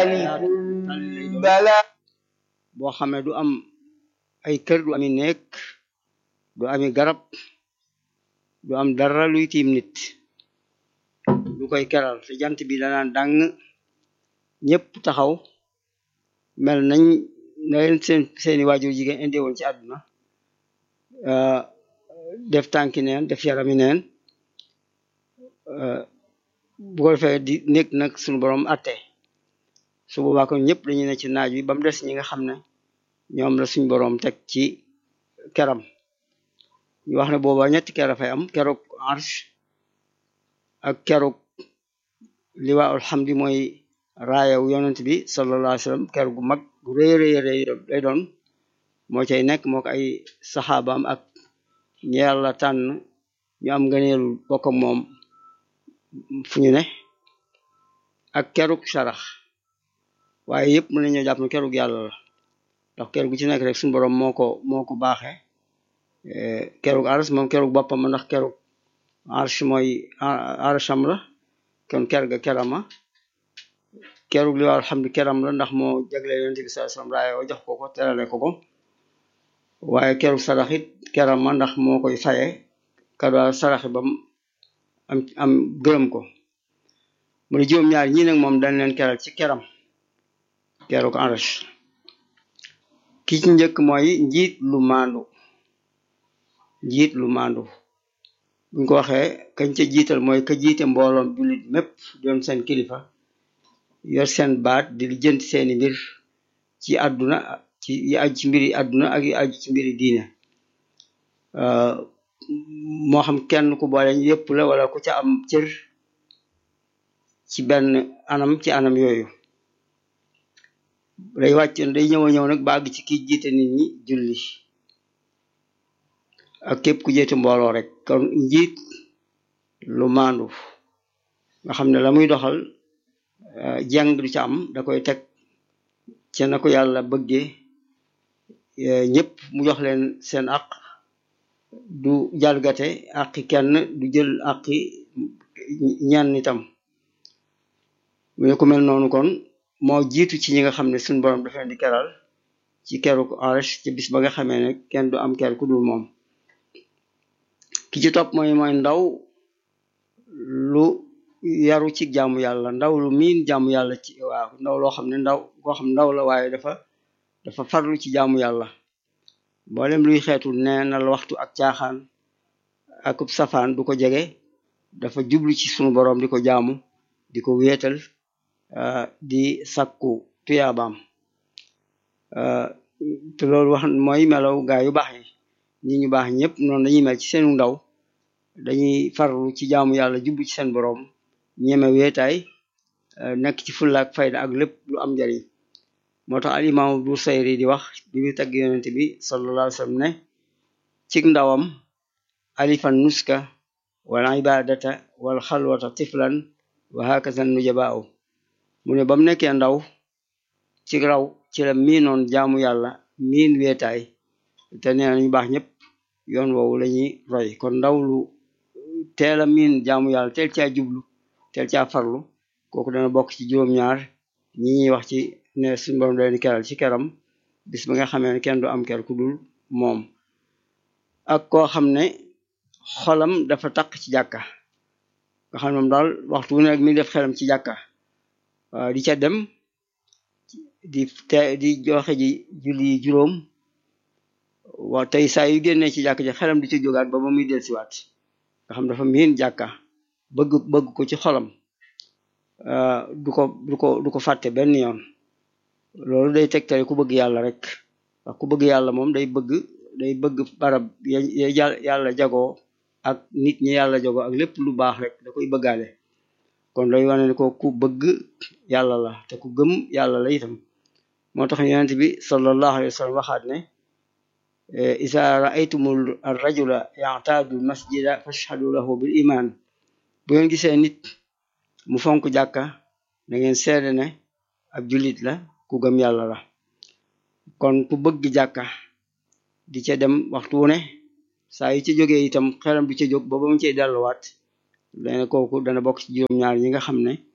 bala boo xam ne du am ay kër du ami néeg du ami garab du am dara luy tiim nit du koy keral te jant bi danaan dàng ñépp taxaw mel nañ na leen seen seeni waajur jigéen indi woon ci àdduna def tànki neen def yarami neen bu ko defee di nekk nag suñu borom atte su boobaa kon ñëpp dañuy ne ci naaj wi ba mu des ñi nga xam ne ñoom la suñ borom teg ci keram ñu wax ne booba ñetti ker fay am keroog arsh ak keroog liwaa alhamdi mooy raayaw yonent bi sallallahu alayhi wasallam ker gu mag gu rëy rëy rëy lay doon moo cay nekk moo ko ay saxaabaam ak ñi yàlla tànn ñu am ngëneelu bokk ak moom fu ñu ne ak kerug sarax waaye yëpp mën nañoo jàpp ne kerug yàlla la ndax ker gu ci nekk rek suñu borom moo ko moo ko baaxee kerug arsh moom kerug boppam ndax kerug arsh mooy arsham la kon ker ga kerama kerug li waa alhamdu keram la ndax moo jagle yonent bi sallallahu alayhi wasallam raaye o jox ko ko terale ko ko waaye kerug sarax it kerama ndax moo koy faye kado saraxi bam am am gërëm ko mu ne juróom-ñaar ñii nag moom dañ leen keral ci keram kerug arsh ki ci njëkk mooy njiit lu maandu njiit lu maandu buñ ko waxee kañ ca jiital mooy ka jiite mbooloom jullit mépp doon seen kilifa yor seen baat di lijjanti seeni mbir ci àdduna ci yi aju ci mbiri àdduna ak yi aju ci mbiri diine moo xam kenn ku boole yépp la wala ku ca am cër ci benn anam ci anam yooyu day wàcc day ñëw a ñëw nag ba àgg ci ki jiite nit ñi julli ak képp ku jiite mbooloo rek kon njiit lu maandu nga xam ne la muy doxal jàng du ca am da koy teg ca na ko yàlla bëggee ñëpp mu jox leen seen àq du jalgate àqi kenn du jël àqi ñenn itam mu ne ku mel noonu kon moo jiitu ci ñi nga xam ne suñu borom dafa leen di keral ci keru arsh ci bis ba nga xamee ne kenn du am ker ku dul moom ki ci topp mooy mooy ndaw lu yaru ci jaamu yàlla ndaw lu miin jaamu yàlla ci waaw ndaw loo xam ne ndaw koo xam ndaw la waaye dafa dafa farlu ci jaamu yàlla mboolem luy xeetu neenal waxtu ak caaxaan akub safaan du ko jege dafa jublu ci sunu boroom di ko jaamu di ko wéetal di sakku tuyaabaam te loolu wax mooy melaw gaa yu baax yi ñi ñu baax ñëpp noonu dañuy mel ci seenu ndaw dañuy farlu ci jaamu yàlla jublu ci seen boroom ñeme weetaay nekk ci fullaak fayda ak lépp lu am njariñ moo tax al imaamu Busayri di wax bi mu tagg yonent bi sallallahu alayhi wasallam ne cig ndawam alifan nuska wal ibadata wal xalwata tiflan wa hakaza nujabaaw mu ne ba mu nekkee ndaw ci raw ci la miinoon jaamu yàlla miin weetaay te nee na ñu baax ñëpp yoon woowu lañuy roy kon ndaw lu teel a miin jaamu yàlla teel caa jublu teel caa farlu kooku dana bokk ci juróom-ñaar ñi ñuy wax ci ne suñu borom da leen keral ci keram bis ba nga xamee ne kenn du am ker ku dul moom ak koo xam ne xolam dafa taq ci jàkka nga xam ne moom daal waxtu wu nekk mi def xelam ci jàkka di ca dem di te di joxe ji julli juróom waaw tey saa yu génnee ci jàkk ji xelam di ci jógaat ba ba muy dellusiwaat nga xam dafa miin jàkka bëgg bëgg ko ci xolam du ko du ko du ko fàtte benn yoon loolu day tegtale ku bëgg yàlla rek ndax ku bëgg yàlla moom day bëgg day bëgg barab ya yàlla jagoo ak nit ñi yàlla jagoo ak lépp lu baax rek da koy bëggaale kon day wane ne ko ku bëgg yàlla la te ku gëm yàlla la itam moo tax yonent bi sallallahu alayhi wa sallam waxaat ne isa raaytumul rajula ya'tadu masjida fashhadu lahu bil iman bu ngeen gisee nit mu fonk jàkka da ngeen seede ne ab jullit la ku gëm yàlla la kon ku bëgg jàkka di ca dem waxtu wu ne saa yu ci jógee itam xelam du ca jóg ba ba mu cay delluwaat dana kooku dana bokk ci juróom-ñaar ñi nga xam ne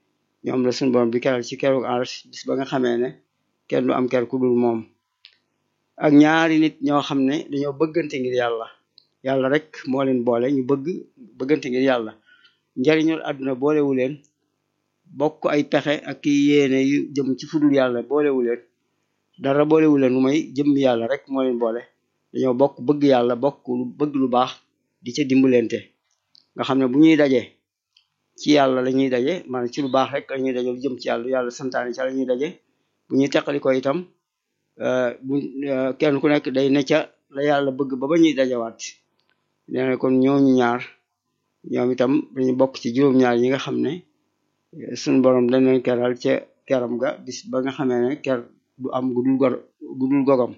ñoom la suñu borom bi keral ci keroog arsh bis ba nga xamee ne kenn du am ker ku dul moom ak ñaari nit ñoo xam ne dañoo bëggante ngir yàlla yàlla rek moo leen boole ñu bëgg bëggante ngir yàlla njariñul àdduna boolewu leen bokk ay pexe ak i yéene yu jëm ci fudul yàlla boolewu leen dara boolewu leen lu may jëm yàlla rek moo leen boole dañoo bokk bëgg yàlla bokk lu bëgg lu baax di ca dimbalante nga xam ne bu ñuy daje ci yàlla la ñuy daje maanaam ci lu baax rek la ñuy daje lu jëm ci yàlla yàlla santaane ci la ñuy daje bu ñuy teqali ko itam bu kenn ku nekk day ne ca la yàlla bëgg ba ba ñuy dajawaat nee na kon ñooñu ñaar ñoom itam dañu bokk ci juróom-ñaar yi nga xam ne suñu borom dañ leen keral ca keram ga bis ba nga xamee ne ker du am gudul gor gudul gogam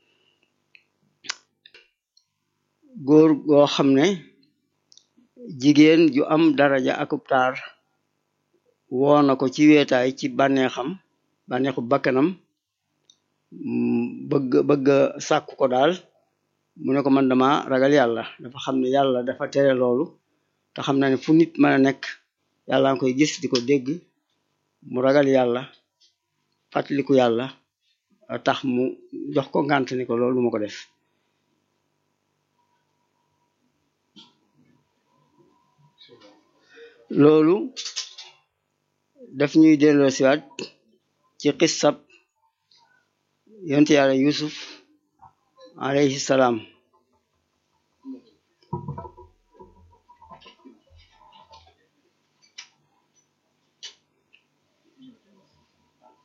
góor goo xam ne jigéen ju am daraja akub taar woo na ko ci weetaay ci bànneexam bànneexu bakkanam bëgg bëgg sàkku ko daal mu ne ko man dama ragal yàlla dafa xam ne yàlla dafa tere loolu te xam na ne fu nit mën a nekk yàlla nga koy gis di ko dégg mu ragal yàlla fàttaliku yàlla tax mu jox ko ngànt ni ko loolu du ma ko def loolu daf ñuy delloo siwaat ci xissab yonte yàlla yusuf alayhi salaam